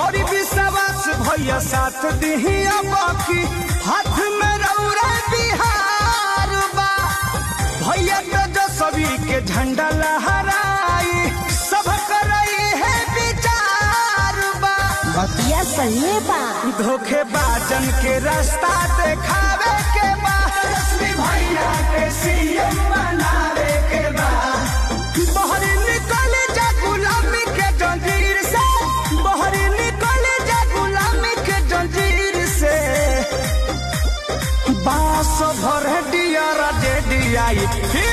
करी विश्वास भैया साथ दिहिया बाकी हाथ में रौरा बिहार बा भैया तेजस्वी के झंडा लहराई सब करई है विचार बा बतिया सही बा धोखेबाजन के रास्ता देखावे के बा तेजस्वी भैया के सीएम बनावे के बा बहर निकल जा गुलामी के जंजीर से बहर निकल जा गुलामी के जंजीर से बास भर दिया रे दिया